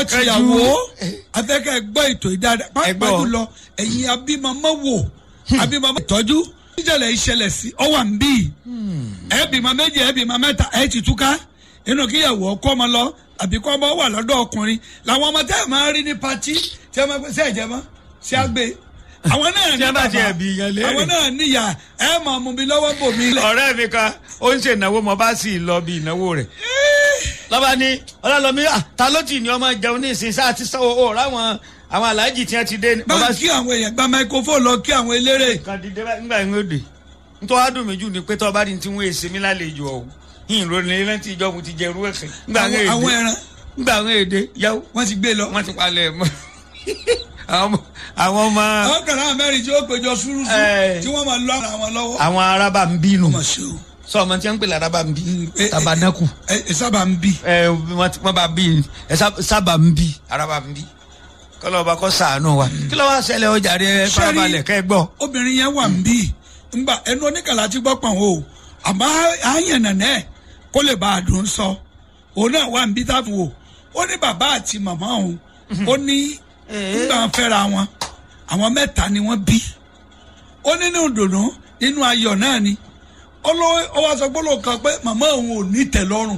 gbọ́ tìyàwó afẹ́kẹ́ gbọ́ ètò ìdáadáa Ẹ pàápàá gbọ́. jùlọ ẹ̀yin abímọmọ́ wò abímọmọ́ ìtọ́jú ìjọba ìṣẹ̀lẹ̀ sí ọwà ń bí ẹ bímọ méjì ẹ bímọ mẹ́ta ẹ ti túká inú kíyàwó ọkọ ọmọ lọ àbí kọ́ ọmọ wà lọ́dọ̀ ọkùnrin làwọn ọmọ tẹ́ ẹ̀ máa rí ní patí tí ẹ máa pẹ́ sẹ́ ẹ̀jẹ̀ mọ́ sí àgbẹ̀ àwọn náà ní Tí ẹ bá bàbá tiẹ̀ bí yan léèrè. àwọn náà níyà ẹ máa mú mi lọ́wọ́ bò mí lẹ̀. ọ̀rẹ́ mi kan ó ń ṣe ìnáwó mo bá sì lọ bí ìnáwó rẹ̀ lọ́ba ní ọlọ́lọ́mí "Ah, ta ló tì ní ọmọ jẹun ní ìsìn sáà ti sanwó ó ráwọn àwọn aláàjì tí wọ́n ti dé ní. bá bàbá kí àwọn èèyàn gba microphone lọ kí àwọn eléré. kan dìde bá nígbà yín ó dé nítorí wàá dùn mí jù ní pé tọ́ bá ní tí wọ́n èsè mi lálejò ọ̀hún yìí ló ní rántí ìjọ mo ti jẹ irú ẹ̀sìn. nígbà àwọn àwọn wọn èdè ẹran nígbà wọn èdè yàwó wọ́n ti gbé lọ. wọ́n ti palẹ̀ mọ́ àwọn ọmọ- àwọn ọmọ àwọn kan náà mẹ́rin tí ó péjọ súrúsú Ẹ. tí wọ́n máa lọ ara wọn lọ́wọ́. àwọn arábà ń bínú ọmọ ṣe o. sọ ọmọ tí wọ́n ń pè lárábà ń bí ẹ, ẹ, tabanaku ẹ ẹ sábà ń bì. ẹ wọ́n ti- wọ́n bá bí ẹ sá- sábà ń bí arábà ń bí kọ́lọ́ ọba kọ́ sàánú wa kí ló wá ṣẹlẹ̀ ọjà rẹ farabalẹ̀ kẹ́ gbọ́. obìnrin yẹn wà ń bì. ngbà ẹnu oníkàlà ti gbọ́ pọ̀n o àmọ́ àyàn nànẹ́ kó lè bá a dùn sọ. òun náà wà ń bí táàbù o. ó ní bàbá àti màmá òun. ó ní ngbà wọn fẹ́ra wọn àwọn mẹ́ta ni wọ́n bí. ó nínú dùnú nínú ayọ̀ náà ni. ó lọ ó wá sọ gbọ́dọ̀ kan pé màmá òun ò ní tẹ̀lọ́rùn.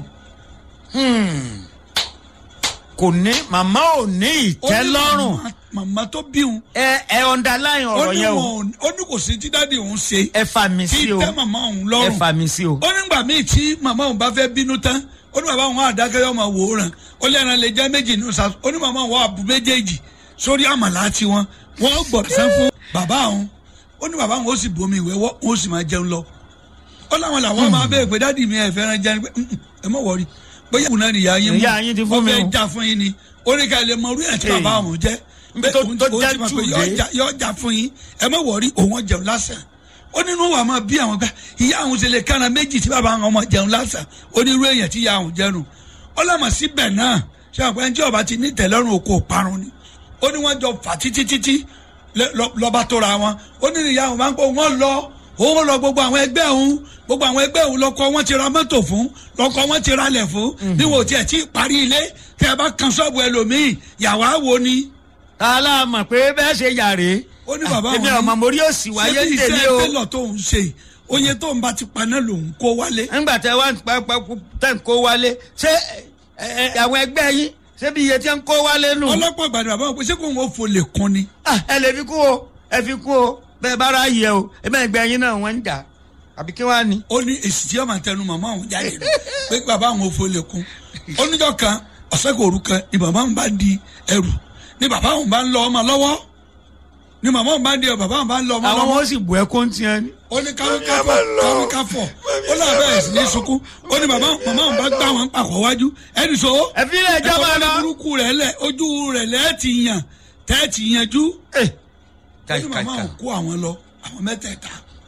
kò ní màmá ò ní ìtẹ́lọ́rùn Ó ní màmá- màmá tó bí òun ẹ ẹ underline ó ọ̀rọ̀ ní yẹn o wọn ò- ó ní kò sí tí dáàdi òun ṣe ẹ fà mí tí sí o tẹ́ màmá òun ẹ lọ́rùn fà mí sí o. ó nígbà míì tí màmá òun bá fẹ́ bínú tán ó ní bàbá òun àdákẹ́ yọ ọmọ wòóràn ó lé ẹran lè jẹ́ méjì ní ọ̀sán ó ní màmá òun àbú méjèèjì sórí àmàlà tiwọn wọ́n gbọ̀dọ̀ sán fún bàbá òun ó ní bàbá òun ó sì bomi ìwé wọ́n ó sì máa jẹun lọ ó láwọn làwọn máa bẹ́ẹ̀ pé dáàdi mi ẹ̀ fẹ́ràn jẹun pé "Mm, mm, ẹ mọ̀ wọ̀rí bóyá òun náà nìyá yín mú Ìyá yín ti fún ó mi fẹ́ o. já fún yín ni ó ní ká ẹ lè mọ orí ẹ̀ tí bàbá òun jẹ́ Níbi tó- òun- tó òun já ti mọ̀ jù pé dé. yọ jà- yọ jà fún yín ẹ mọ̀ wọ̀rí òun ó jẹun lásán ó nínú wa máa bí àwọn gbà ìyá àwọn ṣe lè kára méjì tí bàbá àwọn ọmọ jẹun lásán onírú èèyàn tí ìyá àwọn jẹun ó lọ́mọ síbẹ̀ náà ṣé àwọn ẹni tí ọba ti ní tẹ̀lọ́rùn oko parun ni ó ní wọ́n jọ fà títí títí lẹ- lọ- lọ́ba tó ra wọn ó ní ìyá àwọn máa ń pọ̀ wọ́n lọ òun lọ gbogbo àwọn ẹgbẹ́ òun gbogbo àwọn ẹgbẹ́ òun lọkọ wọn ti ra mọ́tò fún lọkọ wọn ti ra lẹ̀ fún bí wò ó tiẹ̀ tí ì parí ilé tẹ́ ẹ bá kan ṣọ́ọ̀bù ẹlòmíì yàwá wo ni aláàmọ̀ pé bẹ́ẹ̀ ṣe yàrá ó ní bàbá èmi òun ọmọ mórí òsì wáyé ṣé bí tèmi iṣẹ́ o tẹ́lọ̀ tó ń ṣe oye tó ń bá ti paná lòun kó wálé. nígbà tẹ wá pápá tẹ̀ ń kó wálé ṣé ẹ, ẹ, àwọn ẹgbẹ́ yín ṣé bí iye tí ń kó wálé nù. ọlọ́pàá gbàdúrà bàbá wọn pé ṣé kò ń fò lè kún ni. Ah, ẹ lè fi kú o ẹ fi kú o bẹ́ẹ̀ bá ra yẹ o ẹgbẹ́ ẹgbẹ́ yín náà wọ́n ń jà àbí kí wàá ní. ó ní èsì tí ọmọ àtẹnu màmá òun jáde nù pé bàbá àwọn fò lè kún. oníjọ́ kan ọ̀sẹ̀ kò rú kan ni bàbá òun bá di ẹrù ni bàbá òun bá ń lọ ọmọ lọ́wọ́ ni màmá òun bá ń di ẹrù bàbá òun bá ń lọ ọmọ àwọn lọ́wọ́ ọmọ sì bù ẹkún tiẹ̀ ni. ó ní káwíkáfọ̀ káwíkáfọ̀ ó náà bẹ̀rẹ̀ sí ní sunkún ó ní bàbá màmá òun bá gbá wọn pàkọ́ wájú ẹni so ẹ fi ilé ẹjọ́ máa lọ. ẹ̀kọ́ burúkú rẹ̀ lẹ̀ ojú rẹ̀ lẹ́ẹ̀ ti yàn tẹ́ẹ̀ ti yanjú Eh, ó ní màmá òun kó àwọn lọ àwọn mẹ́tẹ̀ẹ̀ta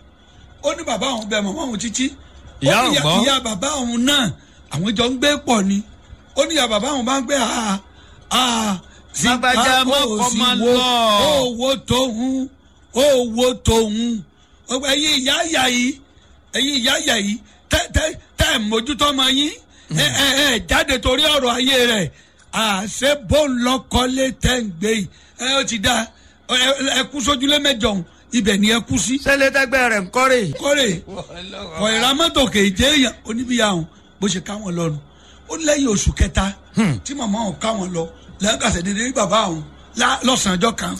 ó ní bàbá òun bẹ màmá òun títí Ìyá ó ní òun gbọ́? ìyá bàbá òun náà àwọn jọ ń gbé pọ̀ ni ó ní ìyá bàbá òun bá ń gbé àá àá Lágbájá má kọ́ máa lọ. owó tóun owó tóun ọgbà ẹ̀yin ìyá ìyá yìí ẹ̀yin ìyá ìyá yìí tẹ́ tẹ́ tẹ́ ẹ̀ mójútó ọmọ yín ẹ ẹ ẹ jáde torí ọ̀rọ̀ ayé rẹ̀ àṣẹ bó ń lọ́kọ́lé tẹ́ ń gbé yìí ẹ ó ti dá ẹ ẹ kú sójúlé mẹ́jọ ọ̀hún ibẹ̀ ni ẹ kú sí sẹ́lẹ̀ tẹ́gbẹ́ rẹ̀ ń kọ́rè. kọ́rè kọ̀ ìra mọ́tò kèje èèyàn oníbíyà ọ̀hún bó ṣe káwọn lọ́nu ó lẹ́yìn oṣù kẹta tí màmá ọ̀hún káwọn lọ lẹ́gàsẹ̀ dédé ní bàbá ọ̀hún lá- lọ́sàn-án ọjọ́ kan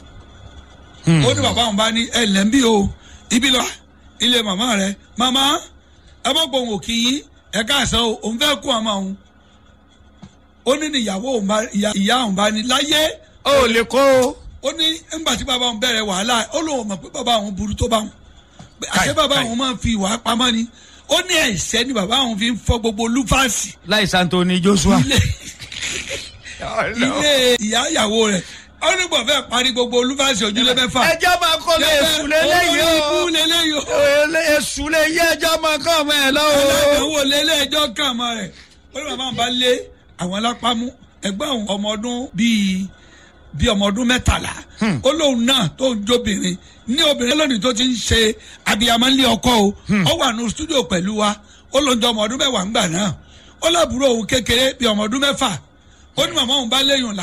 ó ní bàbá ọ̀hún bá ní ẹ lẹ́ ń bí o ibi lọ ilé màmá rẹ màmá ẹ mọ̀ pé òun ò kí yín ẹ káàsán o òun fẹ́ kú ọmọ òun ó ní ní ìyàwó òun bá ìyá ìyá òun bá ní láyé o ò lè kó o. ó ní ńgbà tí bàbá òun bẹ̀rẹ̀ wàhálà ó lóun mọ̀ pé bàbá òun burú tó bá òun pé àṣẹ Káì, bàbá káì. òun máa ń fi ìwà pamọ́ ni ó ní ẹ̀ṣẹ̀ ni bàbá òun fi ń fọ́ gbogbo lúfàsì láì santoni joshua. ilé ilé ìyá ìyàwó rẹ̀ ó ní bọ̀ fẹ́ parí gbogbo lúfàsì ojúlé mẹ́fà ẹjọ́ máa kọ́ lé èṣù lélẹ́yìí olórí o. ikú lélẹ́yìí o èṣù lè yí ẹjọ́ máa kọ́ ọmọ ẹ̀ lọ́wọ́. aláìnáwó lélẹ́ ẹjọ́ kàn mọ́ rẹ̀ ó ní bàbá òun bá lé àwọn alápámú ẹgbẹ́ òun ọmọ ọdún bíi bíi ọmọ ọdún mẹ́tàlá ó lóun náà tó ń jóbìnrin ní obìnrin lónìí tó ti ń ṣe abiyamọ ńlẹ ọkọ o ó wà ní stúdíò pẹ̀lú wa ó lóun jọ ọmọ ọdún mẹ́wàá ńgbà náà ó lábúrò òun kékeré bíi ọmọ ọdún mẹ́fà ó ní màmá òun bá léyìn